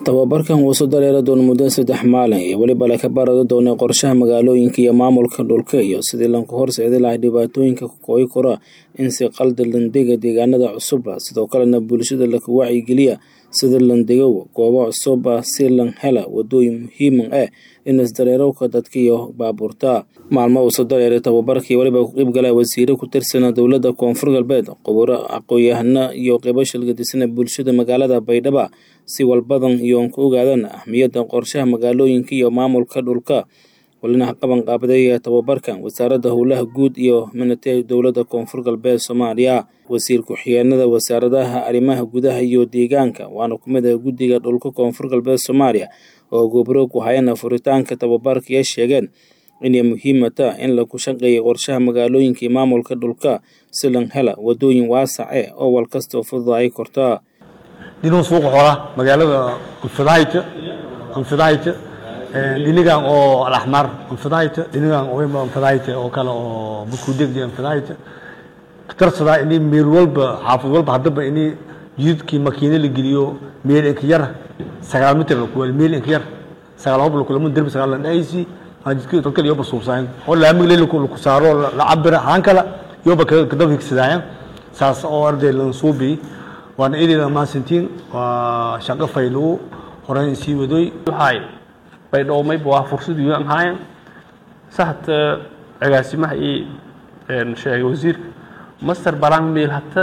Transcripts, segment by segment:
tababarkan wuu soo dareeri doona muddo saddex maalin iyo weliba laka barado doona qorshaha magaalooyinka iyo maamulka dhulka iyo sidii lanku horseedi lahay dhibaatooyinka kooyi kora in si qalda landega deegaanada cusuba sidoo kalena bulshada laka wacyigeliya sida landegow goobo cusuba si lan hela wadooyin muhiiman ah in isdareerowka dadka iyo baabuurta maalmo uu soo dareeray tababarkii weliba ku qeybgala wasiire ku tirsana dowladda koonfur galbeed quburo aqoon-yahano iyo qeybo shilgadisana bulshada magaalada baydhaba si walbadan iyoon ku ogaadaan ahmiyadda qorshaha magaalooyinka iyo maamulka dhulka walina qaban qaabadeeya tababarkan wasaaradda howlaha guud iyo minatee dowladda koonfur galbeed soomaaliya wasiir ku-xigeenada wasaaradaha arrimaha gudaha iyo deegaanka waana ku mid ah guddiga dhulka koonfur galbeed soomaaliya oo gobro ku hayana furitaanka tababarka iyo sheegeen inay muhiimata in lagu shaqeeya qorshaha magaalooyinka iyo maamulka dhulka si lan hela wadooyin waasace oo walkastoo fududaay kortaa dinuu suuqa xoolaha magaalada anfidahayta anfidahayta dhinigan oo alaxmar anfidahayta dhinigan oyma anfidahayta oo kale oo bukudegdi anfidahayta tarsadaa ini meel walba xaafid walba haddaba ini jididkii makiine la geliyo meel inka yar sagaal mitir la kuweel meel inka yar sagaal hob lakulamun derbi sagaal la dhahaysi jidkii dadka yoba suubsaayan oo laamig le laku saaro la cabira haan kala yoba kadaba higsadaayan saas oo arday lan suubi waana eedeyda mahadsantiin waa shaqo faylagu horeyn sii wadoy waxay baydhowmayba waa fursad weyn ahaayeen sahata agaasimaha ii sheegay wasiirka master balang meel hata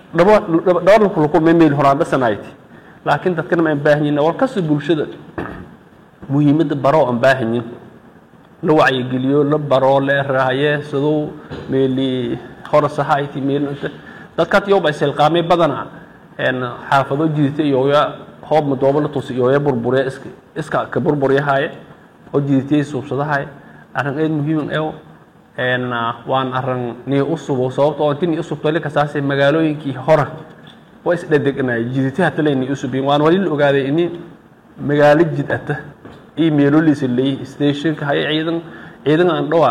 dhabar lakulkulmay meel horaan dhasanayti laakiin dadkana ma aan baahanyin war kasta bulshada muhiimadda baroo aan baahanyin la wacyigeliyo la baroo la raaye sadow meeli horasahayti meel dadkaat yoba isilqaamay badana xaafado jidita iyoya hoob madoobo la tusi iyoya burburiya iska iska ka burburyahaye oo jiditiyay suubsadahaye arrin aad muhiim ew waan arrin nii u subo sababta oo inti nii usubtole kasaase magaalooyinkii hora waa isdhedegnaay jidita hatale nii usubiyin waan wali la ogaaday ini magaalo jid ata iyo meeloliisa leeyi stationka haye ciidan ciidan aan dhawa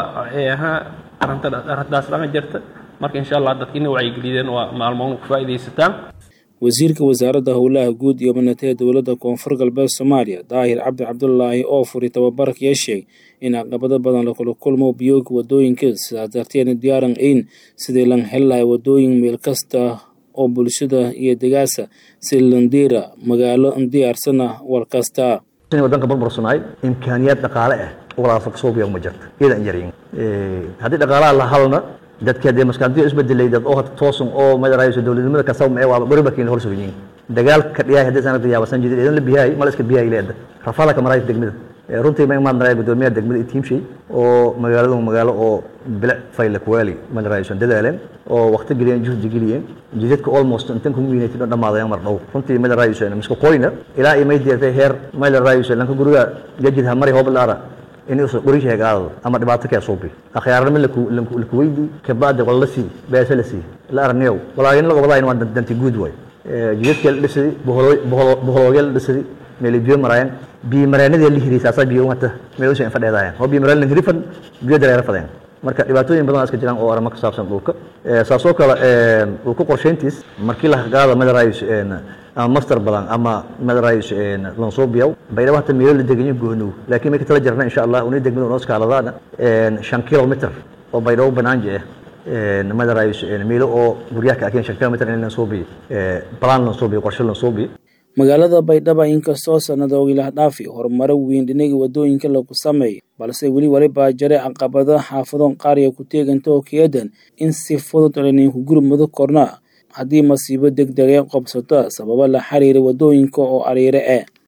arrinta arrintaas dhama jirta marka insha allah dadka inay wacyigeliyeen waa maalmoon ku faa'iidaysataan wasiirka wasaaradda howlaha guud iyo minatee dowladda koonfur galbeed soomaaliya daahir cabdi cabdulaahi oo furi tababarkaya sheeg in caqabado badan lakula kulmo biyooga wadooyinka sidaas darteedna diyaaran ayn sidii lan heli lahay wadooyin meel kasta oo bulshada iyo degaasa si landiira magaalo diyaarsana war kasta wadanka burbursanaay imkaaniyaad dhaqaale ah walaasa kasoo biya ma jirta iyadan yarin haddii dhaqaalaha la halna dadka dee maskaantiyo isbedelay dad oo hata toosan oo madarayso dowladnimada ka sawma ee waa bariba kiin hor sooyin dagaalka dhiyaay haddii sanad yaabasan jidid idan la biyaay mal iska biyaay leeda rafala ka maray degmada runtii ma imaan maray gudoomiyaha degmada team shay oo magaaladu magaalo oo bilic fayl kuwali madarayso dadaaleen oo waqti geliyeen juhdi geliyeen jidadka almost intan ku wiinaytay dhamaadayaan mar dhow runtii madarayso miska qoyna ilaa ay may diirtay heer madarayso lanka guriga gajid ha mari hoob laara inay usoo qori sheegaado ama dhibaato kee suubi akhyaarnimo laku weydi kabacdi qol la sii beese la sii la arniyow walaagin la gobadayn waa danti guud waay jidadkee la dhisadi boholoogyee la dhisadi meelay biyo maraayeen biyo mareenadii la hiriy saasaa biyo umata meel usoo infadheedaayeen oo biyo mareen la hirifan biyo dareero fadeen marka dhibaatooyin badan iska jiraan oo arrimo ka saabsan dhulka saasoo kale dhulka qorsheyntiis markii la qaado madarayso ama master badan ama madarayso lansoobiyaw baydhabo hata meelo la deganyo gohnow laakiin marka tala jirna insha allah unay degmada noo skaaladaana shan kilomitr oo baydhabo banaanji ah madarayso meelo oo guryaha ka akeen shan kilomitr in lansoobiyo balaan lansoobiyo qorshe lansoobiyo magaalada baydhaba inkastoo sanadoogi lah dhaafi horumaro weyn dhinaga wadooyinka lagu sameeyo balse weli walibaa jare caqabada xaafadoon qaariya ku teeganta oo keedan in si fudud laninku gurmado korna haddii masiibo deg degee qobsato sababo la xiriira wadooyinka oo ariire ah